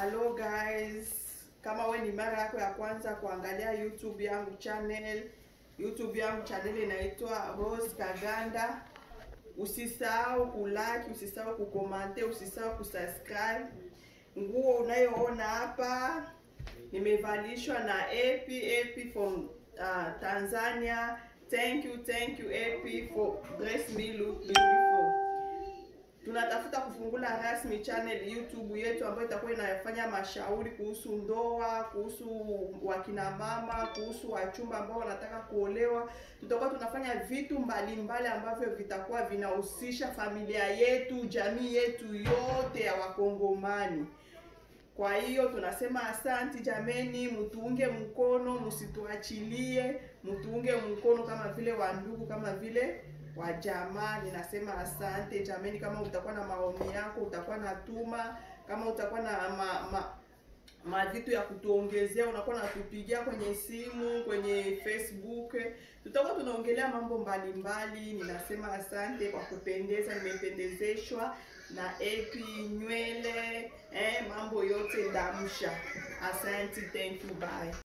Hello guys, kama we ni mara yako ya kwanza kuangalia YouTube yangu channel, YouTube yangu channel inaitwa Rose Kaganda. Usisahau kulike, usisahau kukomante, usisahau kusubscribe. Nguo unayoona hapa nimevalishwa na AP AP from uh, Tanzania. Thank you, thank you AP for dress me look beautiful. Tunatafuta kufungula rasmi channel YouTube yetu ambayo itakuwa inafanya mashauri kuhusu ndoa, kuhusu wakina mama, kuhusu wachumba ambao wanataka kuolewa. Tutakuwa tunafanya vitu mbalimbali mbali ambavyo vitakuwa vinahusisha familia yetu, jamii yetu yote ya Wakongomani. Kwa hiyo tunasema asanti jameni, mtuunge mkono, msituachilie, mtuunge mkono kama vile wandugu, kama vile wa jamaa. Ninasema asante jameni. Kama utakuwa na maombi yako, utakuwa na tuma, kama utakuwa na ma, ma, ma vitu ya kutuongezea, unakuwa natupigia kwenye simu, kwenye Facebook, tutakuwa tunaongelea mambo mbalimbali. Ninasema asante kwa kupendeza, nimependezeshwa na epi nywele, eh, mambo yote ndamsha. Asante, thank you, bye.